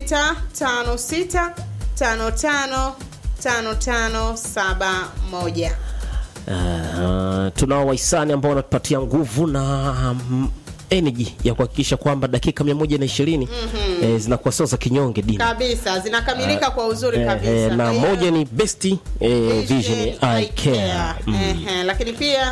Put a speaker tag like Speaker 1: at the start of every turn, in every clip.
Speaker 1: sita tano sita tano tano tano tano saba moja.
Speaker 2: Uh, tunao wahisani ambao wanatupatia nguvu na mm, energy ya kuhakikisha kwamba dakika mia moja na ishirini eh, zinakuwa sio za kinyonge dina
Speaker 1: Kabisa zinakamilika kwa uzuri
Speaker 2: eh,
Speaker 1: kabisa.
Speaker 2: eh,
Speaker 1: Kwa
Speaker 2: na
Speaker 1: hiyo-
Speaker 2: moja ni best eh, vision eye care mm.
Speaker 1: Ehe, lakini pia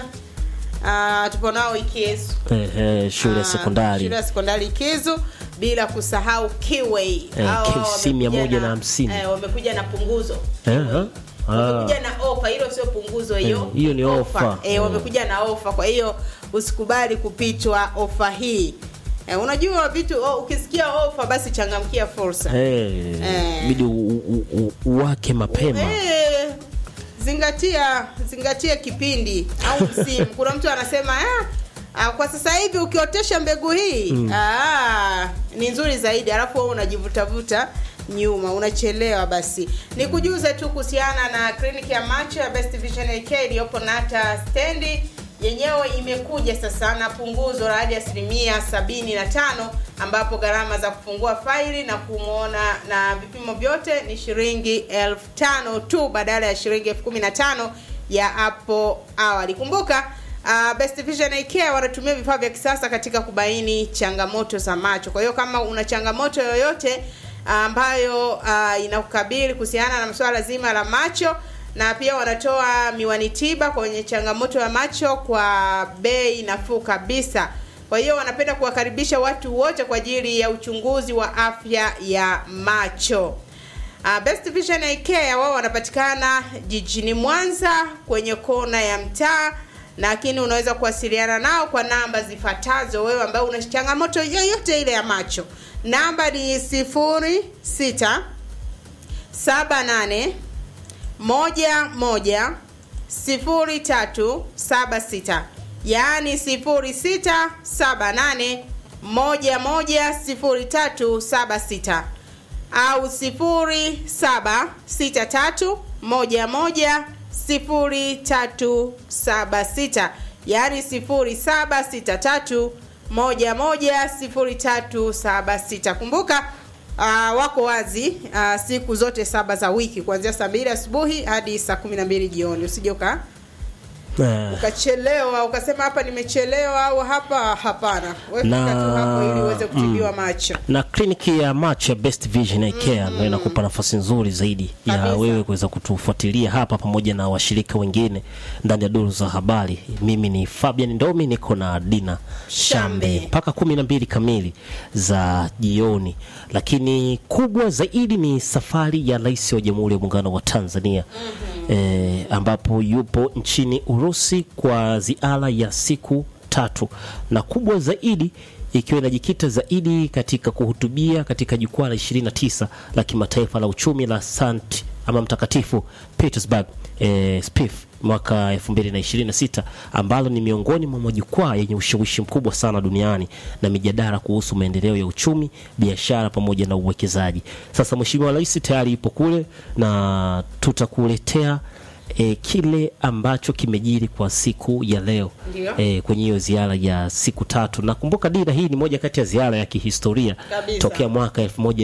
Speaker 1: uh, tupo nao Ikizu
Speaker 2: eh, eh, shule ya
Speaker 1: Ah,
Speaker 2: sekondari
Speaker 1: shule ya sekondari Ikizu, bila kusahau Kiway
Speaker 2: Eh,
Speaker 1: Hao
Speaker 2: KC
Speaker 1: wamekuja
Speaker 2: 150.
Speaker 1: na- eh, wamekuja na punguzo
Speaker 2: Eh, eh. Ah.
Speaker 1: wamekuja na ofa, hilo sio punguzo, hiyo
Speaker 2: Eh, hiyo ni ofa.
Speaker 1: Eh,
Speaker 2: Mm.
Speaker 1: wamekuja na ofa, kwa hiyo usikubali kupitwa ofa hii. Eh, unajua vitu oh, ukisikia ofa basi changamkia fursa.
Speaker 2: Eh,
Speaker 1: Eh.
Speaker 2: bidi u- u- u- uwake mapema
Speaker 1: Eh, zingatia zingatia kipindi au msimu. Kuna mtu anasema ah, ah, kwa sasa hivi ukiotesha mbegu hii ah, ni nzuri zaidi, alafu wewe unajivutavuta nyuma, unachelewa. Basi nikujuze tu kuhusiana na kliniki ya macho ya Best Vision AK iliyopo Nata stendi yenyewe imekuja sasa na punguzo la hadi asilimia sabini na tano ambapo gharama za kufungua faili na kumwona na vipimo vyote ni shilingi elfu tano tu badala ya shilingi elfu kumi na tano ya hapo awali. Kumbuka uh, Best Vision Eye Care wanatumia vifaa vya kisasa katika kubaini changamoto za macho. Kwa hiyo kama una changamoto yoyote ambayo uh, inakukabili kuhusiana na masuala zima la macho na pia wanatoa miwani tiba kwenye changamoto ya macho kwa bei nafuu kabisa. Kwa hiyo wanapenda kuwakaribisha watu wote kwa ajili ya uchunguzi wa afya ya macho. Uh, Best Vision Eye Care wao wanapatikana jijini Mwanza kwenye kona ya mtaa, lakini unaweza kuwasiliana nao kwa namba zifuatazo, wewe ambaye una changamoto yoyote ile ya macho. Namba ni sifuri sita saba nane moja moja sifuri tatu saba sita yaani sifuri sita saba nane moja moja sifuri tatu saba sita au sifuri saba sita tatu moja moja sifuri tatu saba sita yaani sifuri saba sita tatu moja moja sifuri tatu saba sita kumbuka Uh, wako wazi uh, siku zote saba za wiki kuanzia saa mbili asubuhi hadi saa kumi na mbili jioni usije uka
Speaker 2: Eh,
Speaker 1: ukachelewa ukasema hapa nimechelewa au hapa hapana wewe
Speaker 2: Na-
Speaker 1: fika tu hapo ili uweze kutibiwa macho
Speaker 2: na kliniki ya macho ya Best Vision Eye Care ndio inakupa nafasi nzuri zaidi ya
Speaker 1: Kabisa.
Speaker 2: wewe kuweza kutufuatilia hapa pamoja na washirika wengine ndani ya duru za habari. Mimi ni Fabian Ndomi, niko na Dina Shambe
Speaker 1: Shambe.
Speaker 2: mpaka kumi na mbili kamili za jioni, lakini kubwa zaidi ni safari ya Rais wa Jamhuri ya Muungano wa Tanzania eh, ambapo yupo nchini Urusi kwa ziara ya siku tatu na kubwa zaidi ikiwa inajikita zaidi katika kuhutubia katika jukwaa la 29 la kimataifa la uchumi la Sant ama mtakatifu Petersburg eh, SPIF mwaka 2026 ambalo ni miongoni mwa majukwaa yenye ushawishi mkubwa sana duniani na mijadala kuhusu maendeleo ya uchumi, biashara pamoja na uwekezaji. Sasa Mheshimiwa Rais tayari yupo kule na tutakuletea e, kile ambacho kimejiri kwa siku ya leo
Speaker 1: Ndio.
Speaker 2: e, kwenye hiyo ziara ya siku tatu. Nakumbuka dira hii ni moja kati ya ziara ya kihistoria
Speaker 1: Kabisa.
Speaker 2: tokea mwaka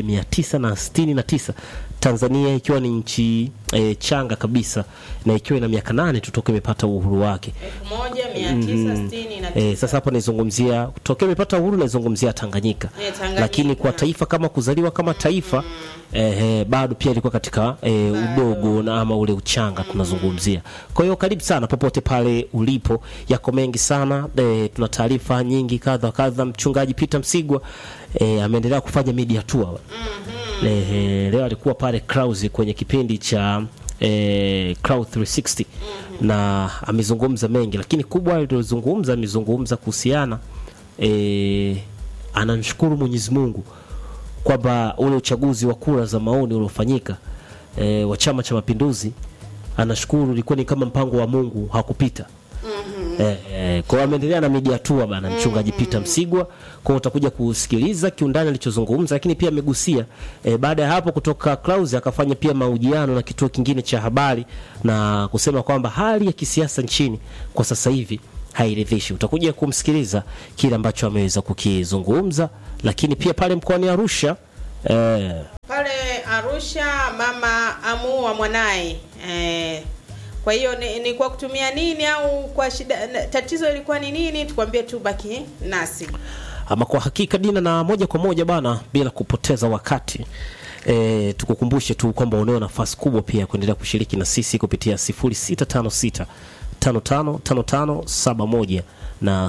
Speaker 2: 1969 Tanzania ikiwa ni nchi e, changa kabisa na ikiwa ina miaka nane tu toka imepata uhuru wake.
Speaker 1: elfu moja mia tisa sitini na
Speaker 2: E,
Speaker 1: tisa.
Speaker 2: sasa hapa naizungumzia tokea imepata uhuru naizungumzia Tanganyika.
Speaker 1: Eh, Tanganyika.
Speaker 2: Lakini kwa taifa kama kuzaliwa kama taifa eh, eh, bado pia ilikuwa katika eh, udogo na ama ule uchanga tunazungumzia. Kwa hiyo karibu sana popote pale ulipo, yako mengi sana eh, tuna taarifa nyingi kadha wa kadha. Mchungaji Peter Msigwa eh, ameendelea kufanya media tour eh, eh, leo alikuwa pale Clouds kwenye kipindi cha eh, Cloud 360 na amezungumza mengi, lakini kubwa alilozungumza amezungumza kuhusiana eh, anamshukuru Mwenyezi Mungu kwamba ule uchaguzi wa kura za maoni uliofanyika e, wa Chama cha Mapinduzi, anashukuru ulikuwa ni kama mpango wa Mungu hakupita. Eh, eh, kwa hiyo ameendelea na media tour bana mchungaji Peter Msigwa. Kwa hiyo utakuja kusikiliza kiundani alichozungumza, lakini pia amegusia eh, baada ya hapo kutoka Clouds akafanya pia mahojiano na kituo kingine cha habari na kusema kwamba hali ya kisiasa nchini kwa sasa hivi hairidhishi. Utakuja kumsikiliza kile ambacho ameweza kukizungumza, lakini pia pale mkoani Arusha eh,
Speaker 1: Arusha, mama amuua mwanaye eh, kwa hiyo ni, ni kwa kutumia nini au kwa shida na- tatizo ilikuwa ni nini? Tukwambie tu baki nasi.
Speaker 2: Ama kwa hakika Dina, na moja kwa moja bana, bila kupoteza wakati e, tukukumbushe tu kwamba unao nafasi kubwa pia ya kuendelea kushiriki na sisi kupitia 0656 555571 na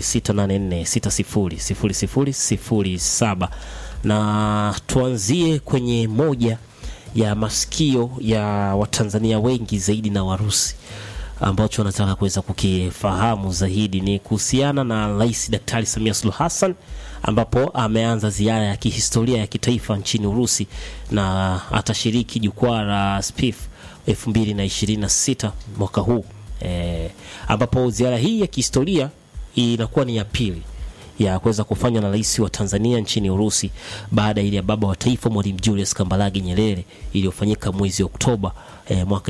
Speaker 2: 0684600007 na tuanzie kwenye moja ya masikio ya Watanzania wengi zaidi na Warusi ambacho nataka kuweza kukifahamu zaidi ni kuhusiana na Rais Daktari Samia Suluhu Hassan ambapo ameanza ziara ya kihistoria ya kitaifa nchini Urusi na atashiriki jukwaa la SPIF 2026 mwaka huu e, ambapo ziara hii ya kihistoria inakuwa ni ya pili ya kuweza kufanywa na rais wa Tanzania nchini Urusi baada ya ile ya baba wa taifa Mwalimu Julius Kambarage Nyerere iliyofanyika mwezi Oktoba eh, mwaka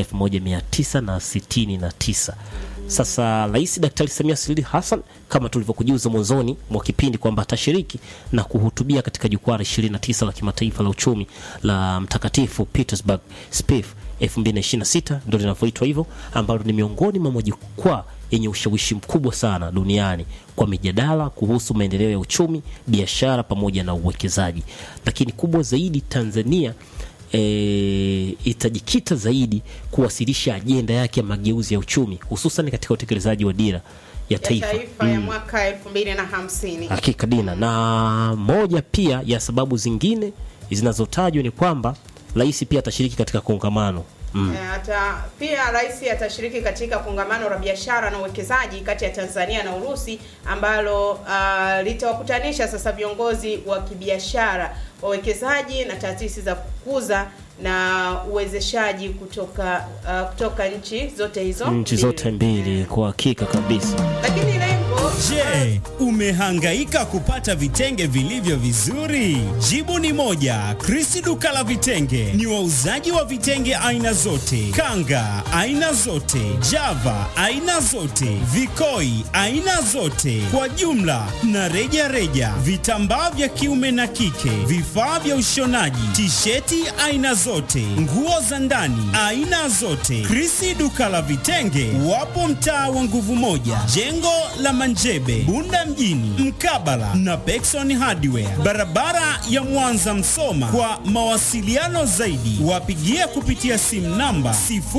Speaker 2: 1969. Sasa Rais Daktari Samia Suluhu Hassan kama tulivyokujuza mwanzoni mwa kipindi kwamba atashiriki na kuhutubia katika jukwaa la 29 la kimataifa la uchumi la Mtakatifu Petersburg SPIF 2026 ndio linavyoitwa hivyo, ambalo ni miongoni mwa majukwaa yenye ushawishi mkubwa sana duniani kwa mijadala kuhusu maendeleo ya uchumi, biashara pamoja na uwekezaji. Lakini kubwa zaidi, Tanzania e, itajikita zaidi kuwasilisha ajenda yake ya mageuzi ya uchumi hususan katika utekelezaji wa dira ya
Speaker 1: Ya
Speaker 2: taifa
Speaker 1: taifa ya mwaka 2050.
Speaker 2: hakika Dina, na moja pia ya sababu zingine zinazotajwa ni kwamba rais pia atashiriki katika kongamano mm.
Speaker 1: Eh, Ata, pia rais atashiriki katika kongamano la biashara na uwekezaji kati ya Tanzania na Urusi ambalo uh, litawakutanisha sasa viongozi wa kibiashara, wawekezaji na taasisi za kukuza na uwezeshaji kutoka uh, kutoka nchi zote hizo
Speaker 2: nchi zote mbili kwa hakika kabisa.
Speaker 1: Lakini lengo
Speaker 3: Je, umehangaika kupata vitenge vilivyo vizuri? Jibu ni moja. Krisi duka la vitenge ni wauzaji wa vitenge aina zote, kanga aina zote, java aina zote, vikoi aina zote, kwa jumla na reja reja, vitambaa vya kiume na kike, vifaa vya ushonaji, tisheti aina zote, nguo za ndani aina zote. Krisi duka la vitenge wapo mtaa wa nguvu moja, jengo la Manjebe, Bunda mjini, mkabala na Pekson Hardware, barabara ya Mwanza Msoma. Kwa mawasiliano zaidi, wapigie kupitia simu namba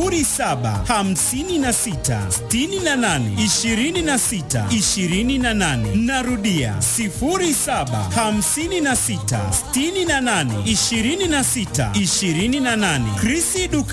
Speaker 3: 0756682628. Narudia 0756682628. Krisi duka